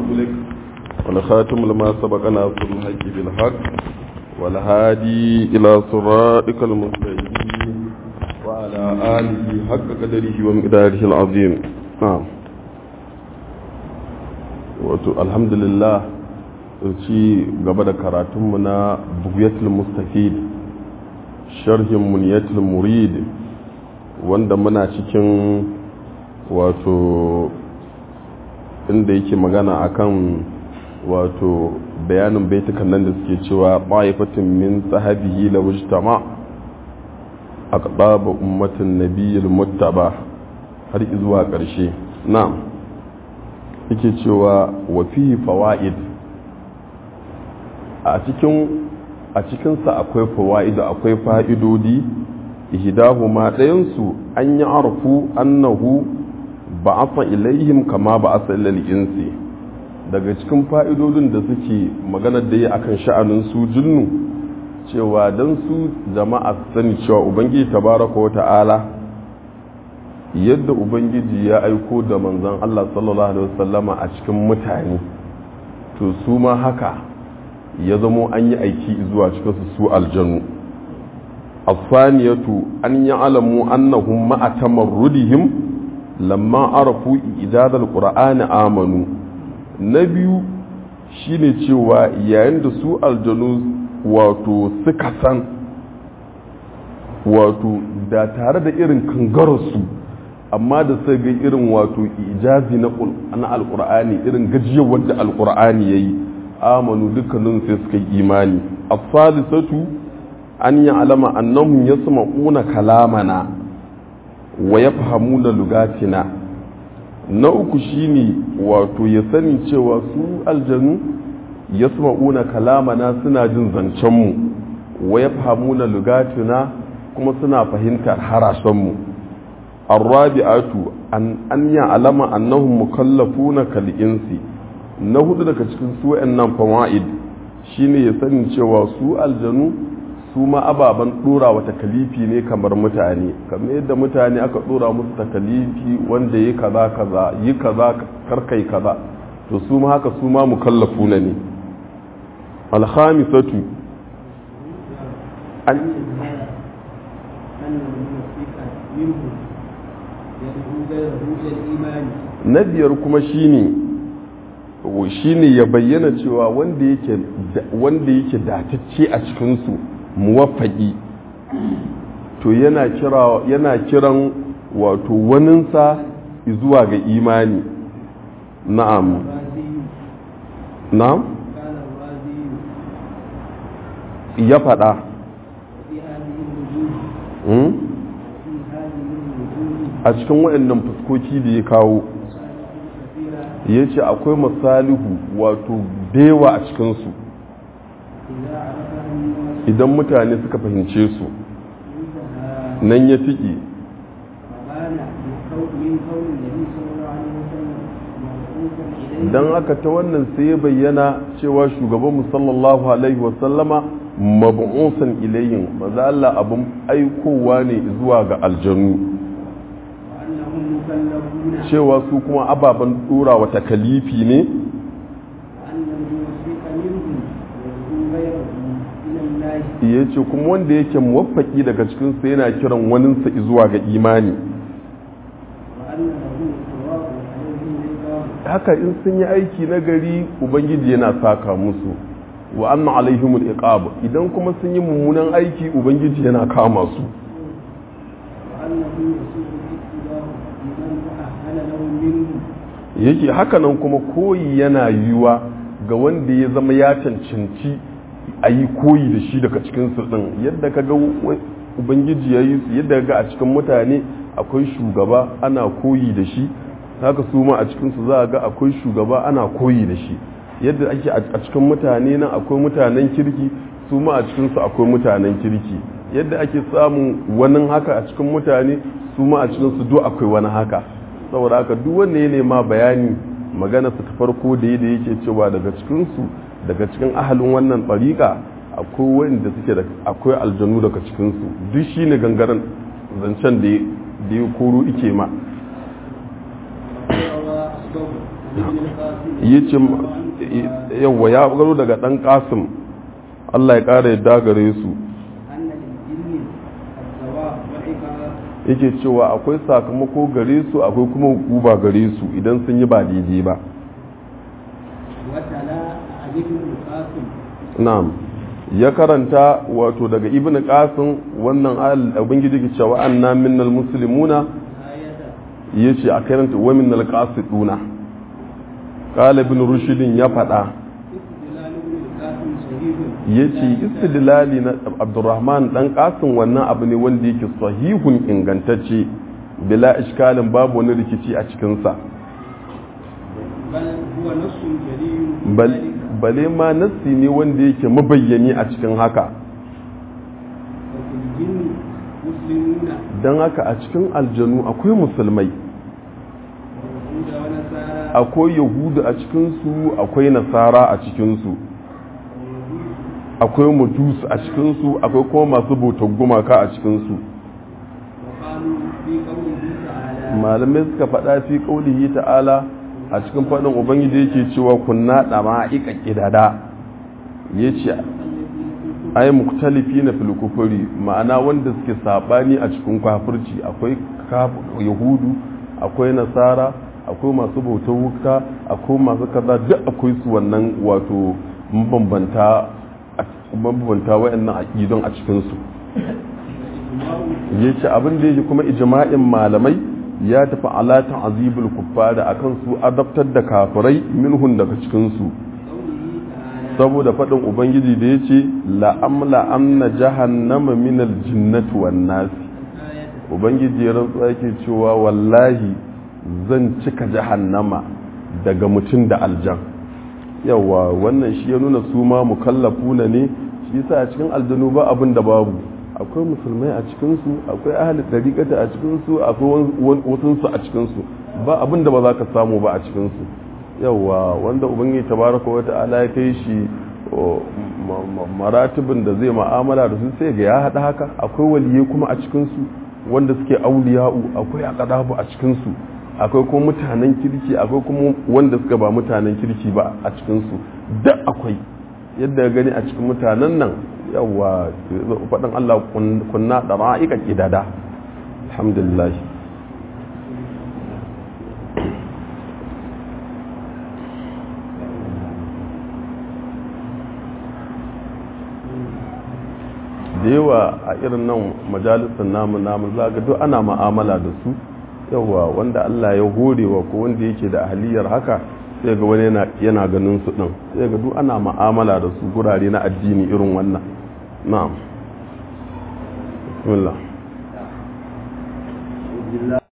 أغلق والخاتم لما سبق ناصر الحق بالحق والهادي إلى صراطك المستقيم وعلى آله حق قدره ومقداره العظيم نعم wato alhamdulillah ci gaba da karatunmu na bugiyatul mustafid sharhin muniyatul murid wanda muna cikin wato inda yake magana akan wato bayanin baitukan nan da suke cewa ba'ifatin min sahabihi la wujtama aqdaba ummatin nabiyil muttaba har zuwa ƙarshe na'am yake cewa wa fihi fawaid a cikin a cikinsa akwai fawaid akwai fa'idodi ihdahuma ɗayansu an yi arfu annahu ba'atha ilaihim kama ba'atha ilal insi daga cikin fa'idodin da suke maganar da yi akan sha'anin su jinnu cewa dan su jama'a sani cewa ubangiji tabaraka wa ta'ala yadda ubangiji ya aiko da manzon Allah sallallahu alaihi wasallama a cikin mutane to su ma haka ya zamo an yi aiki zuwa cikin su su aljanu asaniyatu an ya'lamu annahum ma'a tamarrudihim lamma arafu ijadal qur'ani amanu na biyu shine cewa yayin da su aljanu wato suka san wato da tare da irin kangararsu amma da sai ga irin wato ijazi na alkur'ani irin gajiyar wadda alkur'ani ya yi amanu dukkanin sai suka yi imani a salisatu an yi alama annahum ya sama una kalamana wa ya fahamu da lugatina na uku shine wato ya sani cewa su aljanu ya sama una kalamana suna jin zancenmu wa ya fahamu da lugatina kuma suna fahimtar harashenmu الرابعة أن أن يعلم أنهم مكلفون كالإنس na hudu daga cikin su nan fawaid shine ya sani cewa su aljanu su ma ababen dora wa takalifi ne kamar mutane kamar yadda mutane aka dora musu takalifi wanda yi kaza kaza yi kaza karkai kaza to su ma haka su ma mukallafuna ne alhamisatu an na biyar kuma shine shine ya bayyana cewa wanda yake wanda yake datacce a cikinsu muwaffaqi to yana kira yana kiran wato waninsa zuwa ga imani na'am na'am ya faɗa a cikin waɗannan fuskoki da ya kawo ya ce akwai masalihu wato dewa a cikinsu idan mutane suka fahimce su nan ya fiƙe don aka ta wannan sai ya bayyana cewa shugaban sallallahu alaihi wasallama mabu'usan ilayin maza Allah abin aikowa ne zuwa ga aljanu cewa su kuma ababen dora wa takalifi ne ya ce kuma wanda yake muwaffaki daga cikinsu yana kiran waninsa zuwa ga imani haka in sun yi aiki na gari ubangiji yana saka musu wa anna alaihimul iqab idan kuma sun yi mummunan aiki ubangiji yana kama su yake hakanan kuma koyi yana yiwuwa ga wanda ya zama ya cancanci a yi koyi da shi daga cikin ɗin yadda ka ga ubangiji ya yi su yadda ga a cikin mutane akwai shugaba ana koyi da shi haka su ma a cikinsu za a ga akwai shugaba ana koyi da shi yadda ake a cikin mutane nan akwai mutanen kirki su ma a cikinsu akwai mutanen kirki yadda ake samun wani haka a cikin mutane su ma a cikinsu duk akwai wani haka saboda haka duk wanda ya nema bayani magana su ta farko da da yake cewa daga cikinsu daga cikin ahalin wannan ɓariƙa akwai wanda suke da akwai aljanu daga cikinsu duk shi ne gangaren zancen da ya koro ike ma yace yawa ya garo daga dan qasim Allah ya kare yadda gare su yake cewa akwai sakamako gare su akwai kuma hukuba gare su idan sun yi ba daidai ba na'am ya karanta wato daga ibn qasim wannan ubangiji ke cewa anna minnal muslimuna yace a karanta wa minnal qasiduna qala ibn rushd ya fada yace istidlali na abdurrahman dan qasim wannan abu ne wanda yake sahihun ingantacce bila iskalin babu wani rikici a cikin sa bal bale ma nassi ne wanda yake mabayyani a cikin haka don haka a cikin aljanu akwai musulmai akwai yahudu a cikinsu akwai nasara a cikinsu akwai mujus a cikinsu akwai kuma masu bautar gumaka a cikinsu malamai suka faɗa fi ƙaulihi ta'ala a cikin faɗin ubangiji yake cewa kunna ɗama ika ƙidada ya ce ai muktalifi na filkufuri ma'ana wanda suke saɓani a cikin kafirci akwai yahudu akwai nasara akwai masu bautar wuka akwai masu kaza duk akwai su wannan wato mabambanta mabambanta wa'annan aƙidon a cikinsu ya ce abin da yake kuma ijma'in malamai ya tafi alatan azibul kuffara akan su adabtar da kafirai minhun daga cikinsu saboda faɗin ubangiji da ya ce la'amla amna jahannama minal jinnati wan nasi ubangiji ya rantsu yake cewa wallahi zan cika jahannama daga mutum da aljan yawa wannan shi ya nuna su ma mukallafuna ne shi yasa a cikin aljanu ba abin da babu akwai musulmai a cikinsu akwai ahli dariƙata a cikinsu akwai wasunsu a cikinsu ba abin da ba za ka samu ba a cikinsu yawa wanda ubangiji tabaraka wa ta'ala ya kai shi maratibin da zai ma'amala da su sai ga ya haɗa haka akwai waliyai kuma a cikinsu wanda suke auliya'u akwai aqdabu a cikinsu akwai kuma mutanen kirki akwai kuma wanda suka ba mutanen kirki ba a cikinsu duk akwai yadda gani a cikin mutanen nan yawa faɗin Allah kunna da ma'aika ƙidada alhamdulillah da yawa a irin nan majalisar namu namu zaga duk ana ma'amala da su yawa wanda Allah ya horewa ko wanda yake da ahaliyar haka sai ga wani yana ganin su ɗin sai ga duk ana ma'amala da su gurare na addini irin wannan na'am bismillah